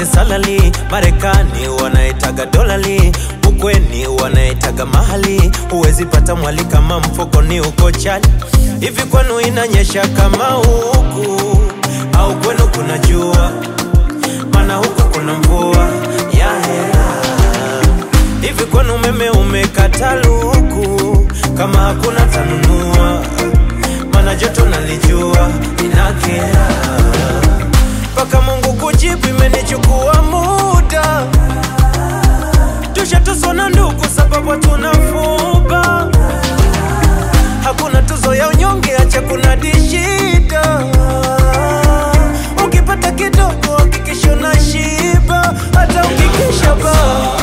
salali marekani wanaitaga dolali ukweni wanaitaga mahali huwezi pata mwali kama mfukoni uko chali hivi kwenu inanyesha kama huku au kwenu kuna jua mana huku kuna mvua ya hera hivi kwenu umeme umekata luku kama hakuna tanunua mana joto nalijua inakera mpaka mungu kujibu imenichukua muda tushatuswa na ndugu sababu hatuna fuba hakuna tuzo ya unyonge acha kuna dishida ukipata kidogo hakikisha na shiba hata ukikisha baa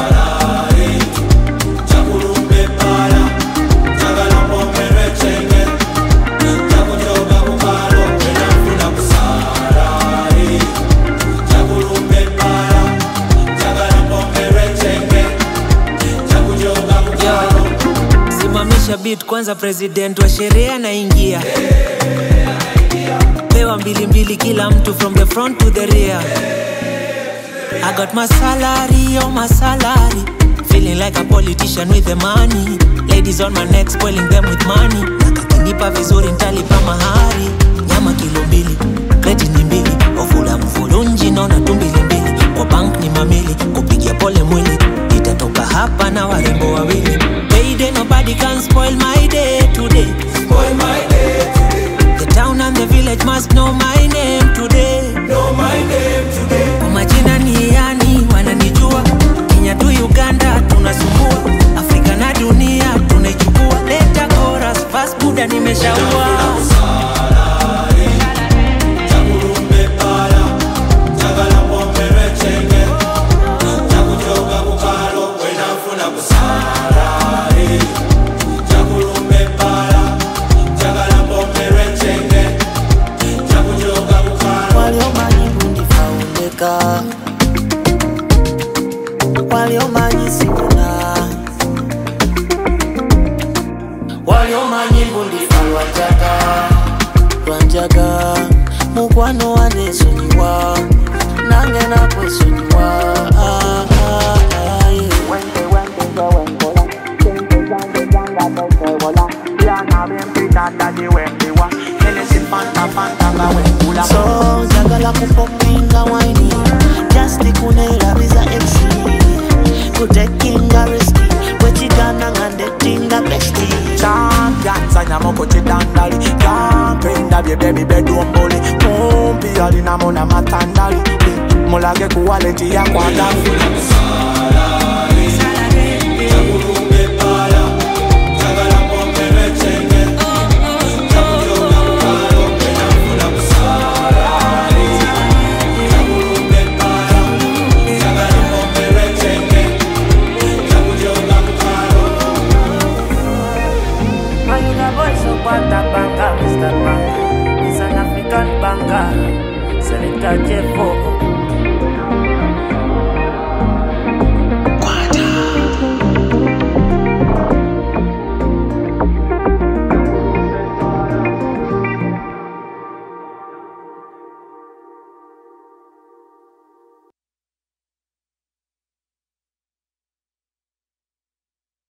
simamisha beat kwanza president wa sherehe anaingia pewa mbili mbili kila mtu from the front to the rear I got my salary, oh my salary Feeling like a politician with the money Ladies on my neck spoiling them with money Nakakinipa vizuri ntalipa mahari Nyama kilo mbili, kreti ni mbili Ofula mfulunji naona tu mbili mbili Kwa bank ni mamili, kupigia pole mwili Itatoka hapa na warembo wawili Payday nobody can spoil my day today Spoil my day today The town and the village must know my name today Know my name today Kwa majina ni yani wananijua Kenya tu Uganda tunasumbua Afrika na dunia tunaichukua Leta chorus fast buda nimeshaua waliomanyi kundifauleka waliomanyi sikuna waliomanyi kundifa lwanjaga lwanjaga mukwano wanesonyiwa nange nakwesonyiwa ah, ah, ah, yeah. so njagala kupopinga waini jasti kuneerabiza exi kutekinga riski wekigana nga ndetinga besti champions anyamoko kidandali kampenda bye bebi bedomboli kumpi alinamu na matandali mulage kuwaleti yakwagala